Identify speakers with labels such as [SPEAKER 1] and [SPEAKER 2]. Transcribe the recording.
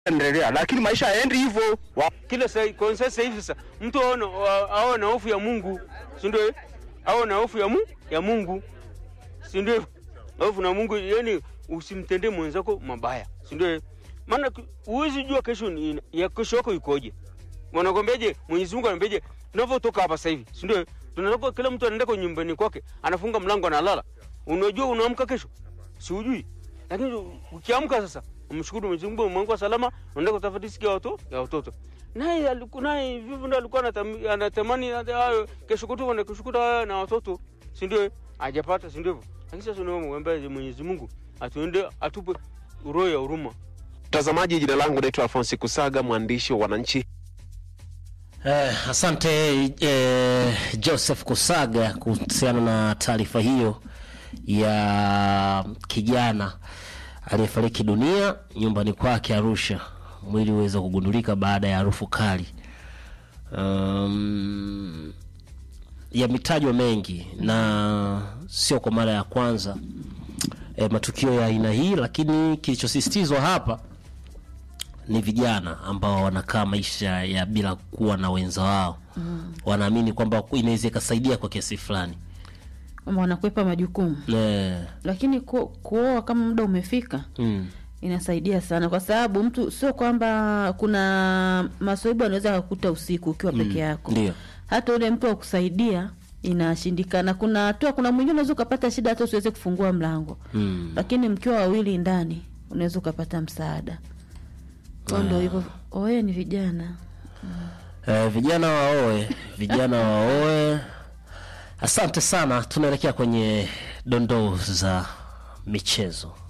[SPEAKER 1] endelea, lakini maisha haendi hivyo. Wa-
[SPEAKER 2] kila saa kwa sasa hivi sasa mtu aone awe na hofu ya Mungu, si ndio? eh? Awe na hofu ya Mungu, ya Mungu, si ndio? Hofu na Mungu, yani usimtendee mwenzako mabaya, si ndio? eh? Maana ku- huwezi jua kesho ni ya kesho yako ikoje. Wanakwambiaje? Mwenyezi Mungu anambiaje? Tunavyotoka hapa sasa hivi, si ndio? eh? Tunatoka, kila mtu anaenda kwa nyumbani kwake, anafunga mlango, analala. Unajua unaamka kesho, si ujui. Lakini ukiamka sasa, umshukuru Mwenyezi Mungu, umeamka salama, unaenda kutafuta riziki ya watoto ya watoto. Naye alikuwa naye vivyo ndio alikuwa anatam- anatamani hata hayo kesho kutu na kesho kutu hayo na watoto, si ndio? Hajapata, si ndio? Lakini sasa unaomba Mwenyezi Mungu atuende atupe roho ya huruma.
[SPEAKER 3] Mtazamaji, jina langu naitwa Alfonsi Kusaga, mwandishi wa Wananchi.
[SPEAKER 4] Eh, asante eh, Joseph Kusaga kuhusiana na taarifa hiyo ya kijana aliyefariki dunia nyumbani kwake Arusha, mwili uweza kugundulika baada ya harufu kali. Um, yametajwa mengi na sio kwa mara ya kwanza eh, matukio ya aina hii, lakini kilichosisitizwa hapa ni vijana ambao wanakaa maisha ya bila kuwa na wenza wao mm. wanaamini kwamba inaweza ikasaidia kwa kiasi fulani
[SPEAKER 5] kwamba wanakwepa majukumu,
[SPEAKER 4] Eh,
[SPEAKER 5] lakini ku, kuoa kama muda umefika
[SPEAKER 4] mm.
[SPEAKER 5] inasaidia sana, kwa sababu mtu sio kwamba kuna masaibu anaweza kukuta usiku ukiwa peke yako,
[SPEAKER 4] ndio
[SPEAKER 5] hata ule mtu wa kusaidia inashindikana. Kuna hatua, kuna mwingine unaweza ukapata shida hata usiweze kufungua mlango
[SPEAKER 4] mm.
[SPEAKER 5] lakini mkiwa wawili ndani unaweza ukapata msaada. Kwa ndo hivyo, oye ni vijana
[SPEAKER 4] eh, vijana waoe vijana waoe asante sana tunaelekea kwenye dondoo za michezo